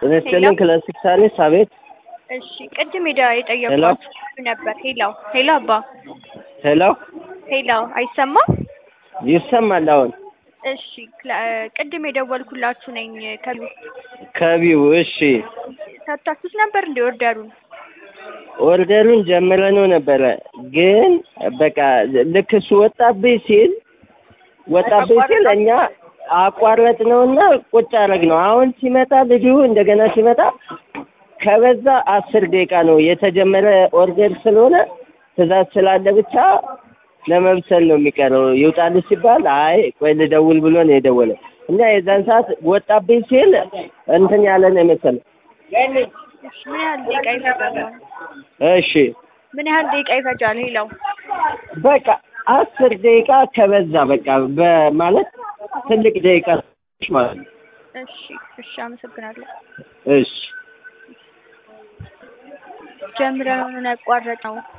ጤና ይስጥልኝ ክላሲክ ሳሪስ አቤት እሺ ቅድም ሄዳ የጠየኳችሁ ነበር። ሄላው ሄሎ አባ ሄሎ ሄላው አይሰማም? ይሰማል አሁን እሺ ክላ- ቅድም የደወልኩላችሁ ነኝ ከቢው ከቢው እሺ ሰጥታችሁት ነበር እንደ ኦርደሩን ኦርደሩን ጀምረነው ነበረ ግን በቃ ልክ እሱ ወጣብኝ ሲል ወጣብኝ ሲል እኛ አቋረጥ ነውና ቁጭ አረግ ነው። አሁን ሲመጣ ልጁ እንደገና ሲመጣ ከበዛ አስር ደቂቃ ነው የተጀመረ ኦርደር ስለሆነ ትእዛዝ ስላለ ብቻ ለመብሰል ነው የሚቀረው። ይውጣልህ ሲባል አይ ቆይ ልደውል ብሎ ነው የደወለው እና የዛን ሰዓት ወጣብኝ ሲል እንትን ያለ ነው የመሰለው። እሺ ምን ያህል ደቂቃ ይፈጃል? እሺ ምን ያህል ደቂቃ ይፈጃል? ሄላው በቃ አስር ደቂቃ ከበዛ በቃ በማለት ትልቅ ደቂቃ ማለት ነው። እሺ እሺ አመሰግናለሁ። እሺ ጀምረን ያቋረጥ ነው